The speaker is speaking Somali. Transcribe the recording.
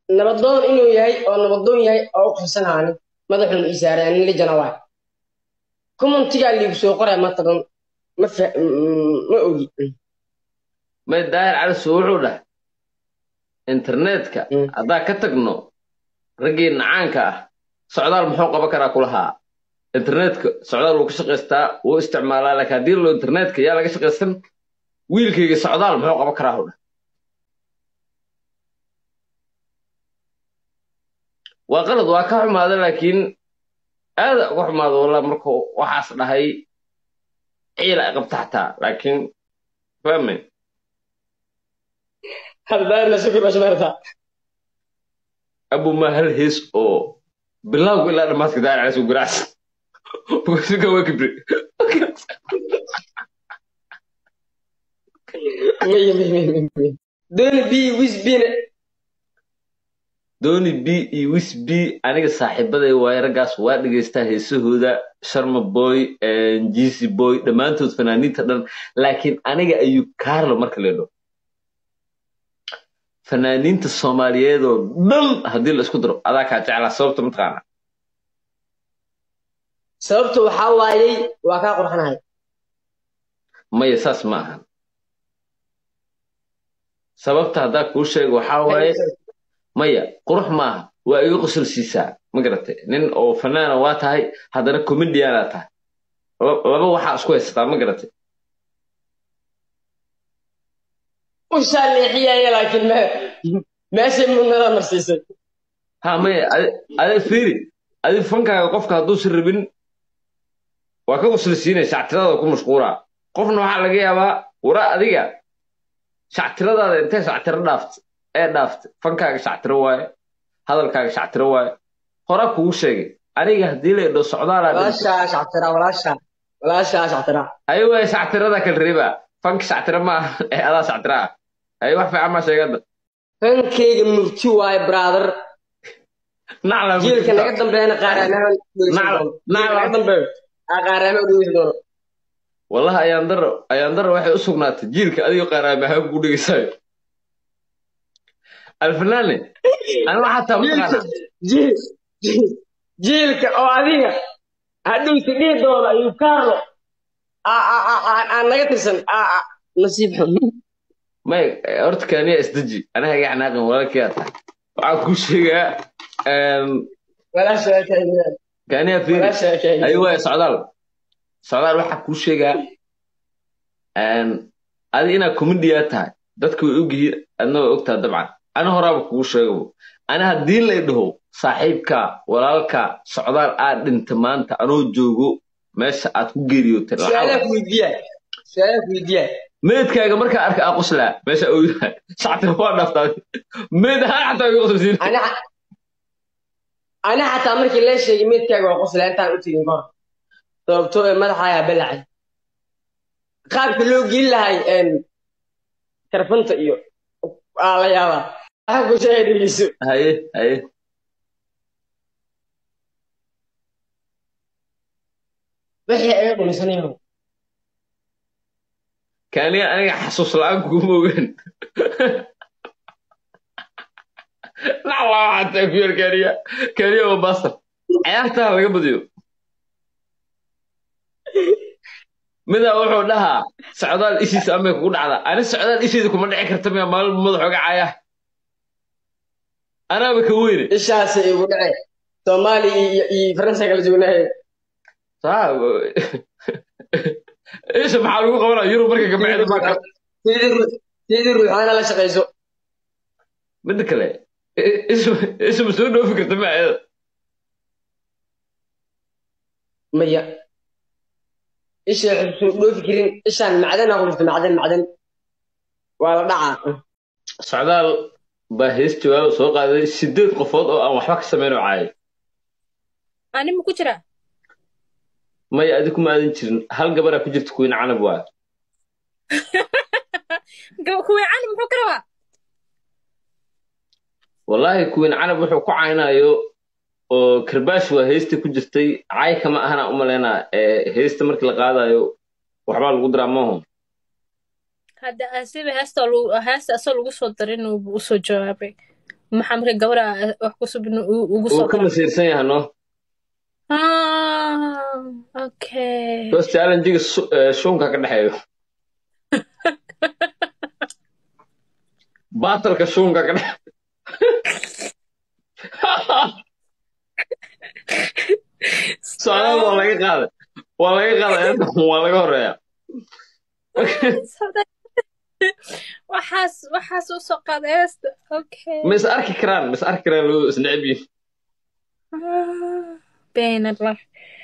nabadoon inuu yahay oo nabadoon yahay oo u qabsanaani madaxuun ii saaray anin lijana waay commentigaa liigu soo qoray mataban ma fa- mm, ma ogi may daahir calisu wuxuu dhahay internetka Mm. haddaa ka tagno raggii nacaanka ah socdaal muxuu qaban karaa kulahaa internetka socdaal wuu ka shaqaystaa wuu isticmaalaa laakiin haddii lo internetka yaa laga shaqaysan wiilkayga socdaal muxuu qaban karaa hudha waa qalad waa ka xumaada laakiin aada uga xumaada wallah markuu waxaas dhahay ciila ay qabta xataa laakiin fahmay haddaana sukir bashmeerta abu ma hal hees oo bilowga ilaa dhammaadka daahir calisu garaacsan suka waa kibri maya maya maya maya dooni bi wisbine dooni b iyo wis b aniga saaxiibaday waaye raggaas waa dhegaystaa heesahooda sharma boy jisi boy dhammaantood fanaaniinta dhan laakiin aniga ayuu kaarlo marka leedho fanaaniinta soomaaliyeedoo dhan haddii la isku daro adaa kaa jeclaa sababta mataqaana sababta waxaa waayey waa kaa qurxanahay maya saas ma ahan sababta haddaa kuu sheego waxaa waaye maya qurux maaha waa iga qosol siisaa ma garatay nin oo fanaana waa tahay haddana comediana tahay La- laba waxaa isku haysataa ma garatay ushaa leexiyaya laakiin me meeshay mudnada marsiisay ha maya adi- adi fiiri adi fankaaga qofka hadduusan rabin waa ka qosol siinaya shactirada ku mashquulaa qofna waxaa laga yaabaa wara adiga shactiradaada intee shactiro dhaaft ee dhaaft fankaaga shactiro waaye hadalkaaga shactiro waaye horaa kugu sheegay aniga haddii la idho socdaalaa dhinto walaashaa shactira walaashaa walaashaa shactira ayo waay shactirada kala reeba fanka shactiro ma aha ee adaa shactiro ah ayo wax fiican maa sheegada fankeyga murti waaye brother nacla jiilka naga dambeeyana qaaraamaha Nacla- nacla- naga dambeeyo aa qaaraamaha udhegeysan doono wallahi ayaan daro ayaan daro waxay u sugnaatay jiilka adigo qaaraamahaan kugu dhegeysayo alfanaane aniga xataa mataqaana jiil jiil- jiilka oo adiga hadhowsi dhihi doono ayuu kaarlo aa- aa- aa- aa- aa naga tirsan aa- aa, nasiib xun may horta kaaniya isdeji anaga iga xanaaqin walaalkii aad tahay waxaan kuu sheegaa walaashaa kaynaan kaaniya fiiri walaashaa ayo kaynaan waay socdaal socdaal waxaa kuu sheegaa adi inaad comediya tahay dadka way ogyihiin adna way ogtaha dabcan ana horaaba kugu sheegabo ana haddii lay dhaho saaxiibka walaalka socdaal aad dhinta maanta anoo joogo meesha aad ku geeriyootay su-aalaa lacag ku weydiiyaa su-aalaa ku weydiiyaa meedkaaga markaa arka aa qoslaa meesha uu yahay shactira waa dhaaftaa meed ahaan xataa iga qoslasiin ani ani xataa markii lee sheegay meydkaaga waa qoslaa intaan u tegin kahor sababtoo ee madaxaayaa balacay qaabka loo gelin lahay karfanta iyo aa la yaabaa waxaa ku sheegay dhegeyso haye haye wixii aga dhumisanayo kaaniya aniga xasuus la-aan kuguma ogaan naclaa waxaa tahay kuyar kaaniya kaaniya waa baastar ciyaartaa laga badiyo midaa wuxuu dhahaa socdaal ishiisa amay kugu dhacdaa ani socdaal isheeda kuma dhici karta miya maalin madax oga caaya anaaba ka weyne ishaasi igu dhace soomaaliya iyo iyo faransa kala joognahay saa isha maxaa lagu qabanaa yurub marka gabdheeda baa ka sidii ru- sidii ruuxaana la shaqayso midda kale i- isha isha ma soo dhoofi karta miya iyada maya isha waxay soo dhoofi karin ishaan macdan aa ku jirta macdan macdan waa la dhacaa socdaal baa hees jawaab soo qaaday sideed qofood oo aan waxba ka samayn oo caayay ani ma ku jira maya adi kuma aadan jirin hal gabaraa ku jirta kuwiin canab waa Gab- kuweecani muxuu ka rabaa wallaahi kuwiin canab wuxuu ku caynayo oo karbaash waa heesta ku jirtay caay kama ahana u malaynaa ee heesta markii la qaadayo waxbaa lagu diraa maaho hadda asiba heesta lagu- heesta asoo lagu soo darin uu usoo jawaabay maxaa marka gabadha wax ku subin ugu uu soo ka dara masiirsan yahay no ah okay bas challengiga su- eh, shuunka ka dhexeeyo baatalka shuunka ka dhex socdaal waa laga qaaday waa laga qaaday eedda waa laga horeeya waxaas waxaas u soo qaad eesta okay ma is arki karaan ma is arki karaan labadu is neceb yihiin Ah, been allah